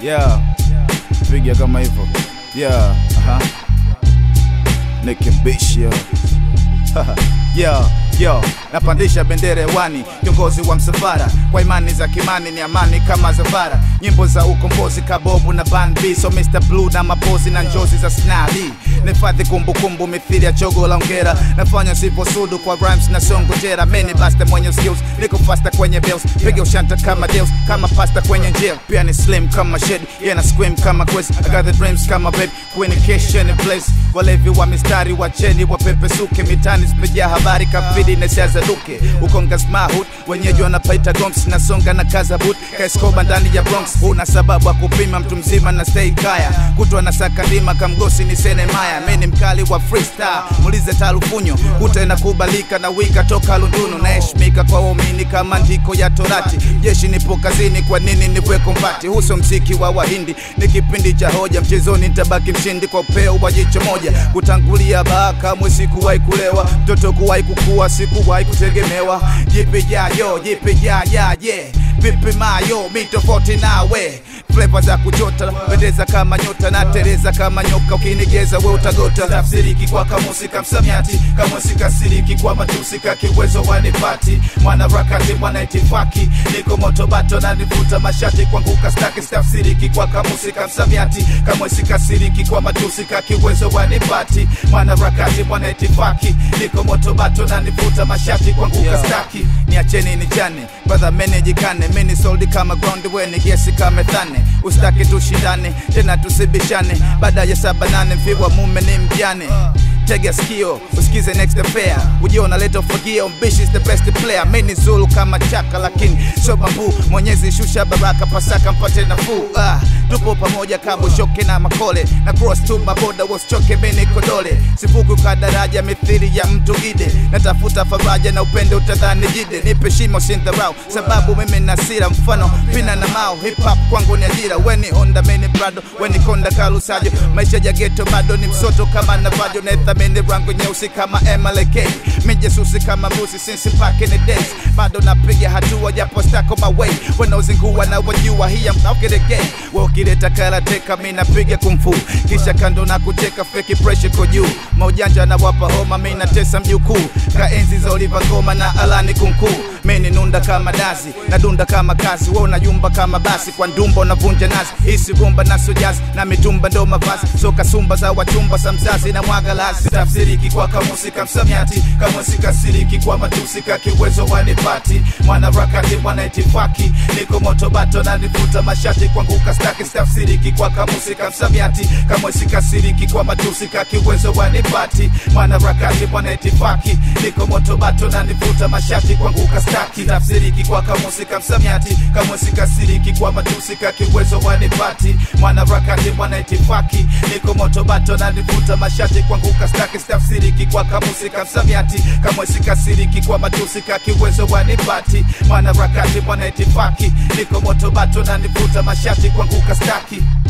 yeah piga kama hivyo yeah aha nikibish yo yo yo napandisha bendera hewani kiongozi wa msafara kwa imani za kimani ni amani kama zavara nyimbo za ukombozi kabobu na banb so mr blue na mapozi na njozi za snali nifadhi kumbukumbu mithili ya chogo la ongera nafanya sivosudu kwa rhymes na songojera meni basta mwenye skills niko fasta kwenye bills piga ushanta kama deals kama pasta kwenye jail pia ni slim kama shed yeah na scream kama quest I got the dreams kama babe communication in place walevi wa mistari wacheni wapepesuke mitani zimejaa habari kafidi na siaza duke ukonga smahut wenyeji wanapaita goms nasonga na kaza boot kaeskoba ndani ya bronx una sababu ya kupima mtu mzima na stay kaya kutwa na sakandima kamgosi ni sene maya meni mkali wa freestyle mulize talufunyo kuta inakubalika na wika toka lundunu naheshimika kwa waumini kama ndiko ya torati jeshi nipo kazini kwa nini niwe kombati huso mziki wa wahindi ni kipindi cha hoja mchezoni nitabaki mshindi kwa upeo wa jicho moja kutangulia baa kamwe sikuwahi kulewa mtoto kuwahi kukua sikuwahi kutegemewa jipi jayo jipi jaya yeah vipi mayo mi tofauti nawe fleva za kuchota pendeza kama nyota na tereza kama nyoka ukinigeza we utagota tafsiriki kwa kamusi kamsamiati kamusi kasiriki kwa matusi kakiwezo wanipati mwanarakati mwanaitifaki niko motobato na nivuta mashati kwangu kastaki stafsiriki kwa kamusi kamsamiati kamusi kasiriki kwa matusi kakiwezo wanipati mwanarakati mwanaitifaki niko motobato na nivuta mashati kwangu kastaki niacheni nichane brother menejikane mini soldi kama ground weni gesi kama thane ustaki tushindane tena tusibishane baada ya saba nane mfiwa mume ni mjane tega sikio usikize next affair ujio unaleta ufagio mbishi is the best player mini zulu kama chaka lakini sio bambu mwenyezi shusha baraka pasaka mpate nafuu ah, tupo pamoja kabo shoke na makole na cross tu maboda wasichoke mini kodole sivuku ka daraja mithili ya mtu gide natafuta faraja na upendo utadhani jide nipe shimo sindharau sababu mimi na sira mfano pina na mao hip hop kwangu ni ajira weni honda mini brado weni konda kalusajo maisha ya geto bado ni msoto kama navajo naithamini rangu nyeusi kama MLK mijesusi kama mbusi since back in the days bado napiga hatua japo stako my way wanaozingua na wajua hii I'm out of the game we ukileta karateka mi napiga kumfu kisha kando na kucheka feki pressure kwa juu maujanja na wapa homa mi natesa mjukuu kaenzi za Oliver Ngoma na Alani Kunku mimi nunda kama dazi na dunda kama kazi wewe unayumba kama basi kwa ndumba unavunja nazi hisi rumba na sojazi na mitumba ndo mavazi soka sumba za wachumba sa mzazi na mwaga lazi tafsiriki kwa kamusi kamsamiati kamusi kasiriki kwa matusi kakiwezo wanipati mwana rakati mwana itifaki niko moto bato na nivuta mashati kwangu kastaki tafsiriki kwa kamusi kamsamiati kamusi kasiriki kwa matusi kakiwezo wanipati mwana rakati mwana itifaki niko moto bato na nivuta mashati kwangu kastaki tafsiriki kwa kamusi kamsamiati kamusi kasiriki kwa matusi kakiwezo wanipati mwana rakati mwana itifaki niko moto bato na nivuta mashati kwangu kastaki tafsiriki kwa kamusi kamsamiati kamusi kasiriki kwa matusi kakiwezo wanipati mwana rakati mwana itifaki niko moto bato na nivuta mashati kwangu kastaki